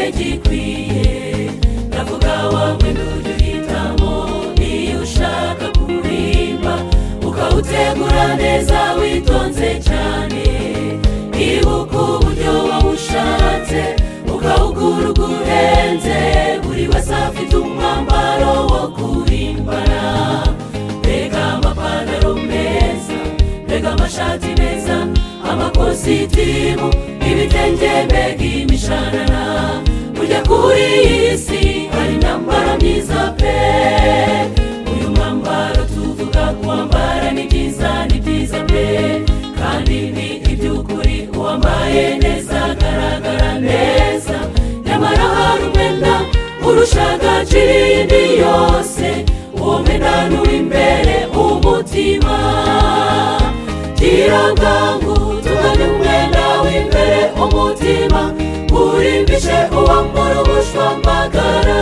gikwiye ndavuga wowe n'uduhitamo iyo ushaka guhimba ukawutegura neza witonze cyane ibuka uburyo wawushatse ukawugura uko uhenze buri wese afite umwambaro wo kurimbana mbega amapantaro meza mbega amashati meza amakositimu ibitenge mbega imishanana burya kuri iyi si hari intambara myiza pe uyu mwambaro tuvuga kuwambara ni byiza ni byiza pe kandi ni iby'ukuri uwambaye neza agaragara neza nyamara hari umwenda urusha agaciro iyindi yose uwo mwenda ni uw'imbere umutima kirangangu tugane umwenda w'imbere umutima urimbishe uwambara ubushwambagara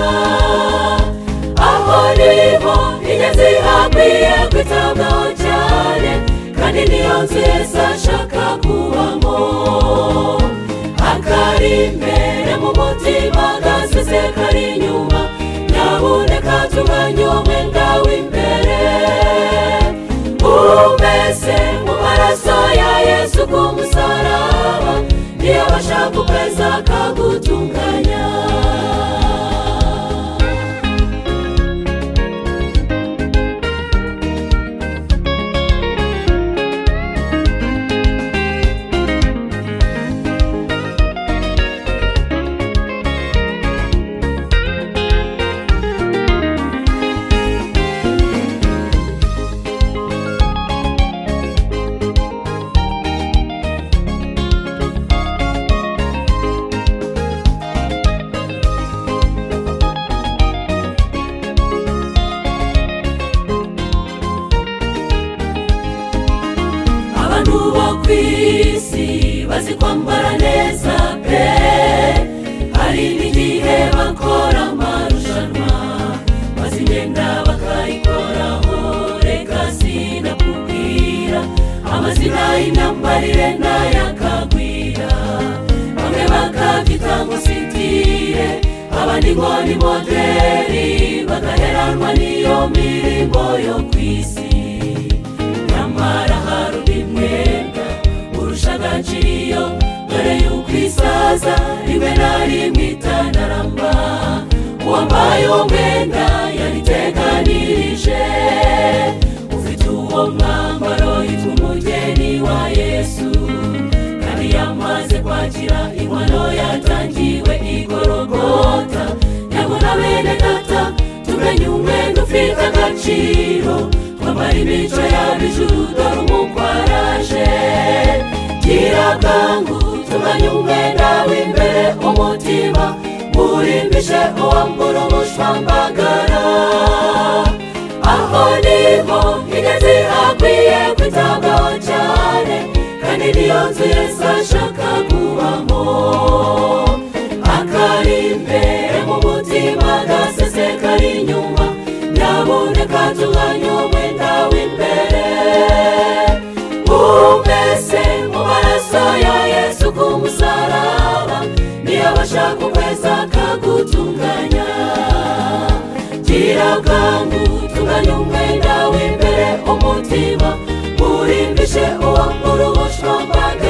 aho niho inyenzi hakwiye kwitabwaho cyane kandi niyo nziza ashaka kubamo akari imbere mu mutima gasize kari inyuma nyabuneka tuganye umwenda w'imbere umeze mu maraso ya yesu ku musaraba niyo bashaka ukwezi akagutunganya abantu bo ku isi bazi kwambara neza pe hari n'igihe bakora amarushanwa bazi imyenda bakayikoraho reka sinakubwira amazina y'imyambarire n'ayakagwira bamwe bakabyita ngo sitire abandi ngo ni moderi bagaheranwa n'iyo mirimo yo ku isi nyamara hari undi mwenda urusha agaciro dore yuko isaza rimwe na rimwe itanaramba uwambaye uwo mwenda yariteganirije ufite uwo mwambaro yitwa umugeni wa yesu kandi yamaze kwakira inkwano yatangiwe igorogota nyabona bene data tumenye umwenda ufite agaciro twambara imico y'abijuru dore umukwaraje gira bwangu tumanye umwenda w'imbere umutima urimbishe uwambura ubushwambagara aho niho inyenzi hakwiye kwitabwaho cyane kandi niyo nzu yesu ashaka kubamo akari imbere mu mutima gasese kari inyuma nyaboneka tuganye umwenda w'imbere umese mu maraso ya yesu ku musaraba niyo abashaka ukwezi akagutunganya gira bwangu tuganye umwenda w'imbere umutima urimbishe uwambura ubushwambaga